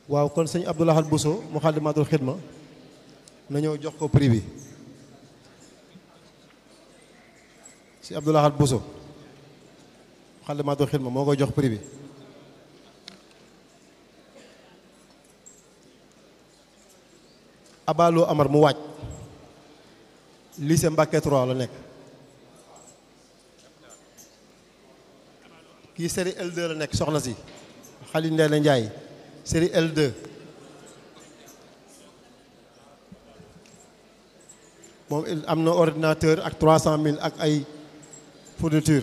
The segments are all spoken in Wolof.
waaw kon sëñ Abdoulahad Bousso Moukhaddamatoul Khidma na ñëw jox ko prix bi si Abdoulahad Bousso Moukhaddamatoul Khidma moo koy jox prix bi Abalo Amar mu waaj lycée Mbacké 3 la nekk kii série L2 la nekk soxna si Xali Ndeela Njaay série L2 moom am na ordinateur ak 300000 ak ay fourniture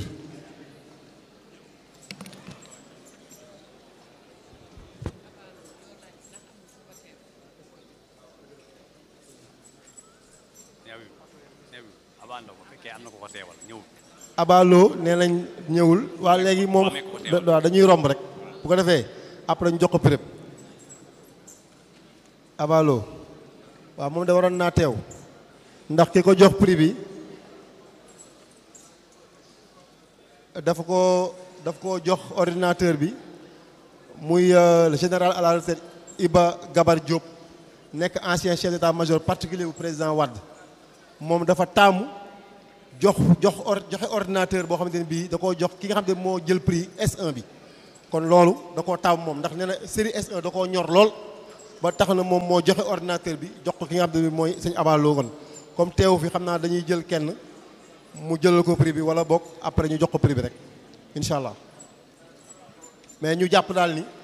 Abalo nee nañ ñëwul waa léegi moom waaw dañuy romb rek bu ko defee après ñu jox ko prix Abalo waaw moom da waroon naa teew ndax ki ko jox prix bi dafa ko daf ko jox ordinateur bi muy le général à la retraite Iba Gabar Diop nekk ancien chef d'état-major particulier bu président Wade moom dafa taamu jox jox or joxe ordinateur boo xamante ne bii da koo jox ki nga xam ne moo jël prix S1 bi kon loolu da koo taamu moom ndax nee na série S1 da koo ñor lool ba tax na moom moo joxe ordinateur bi jox ko ki nga xam ne mooy sëñ Abalo kon comme teewu fi xam naa dañuy jël kenn mu jëlal ko prix bi wala boog après ñu jox ko prix bi rek incha allah mais ñu jàpp daal ni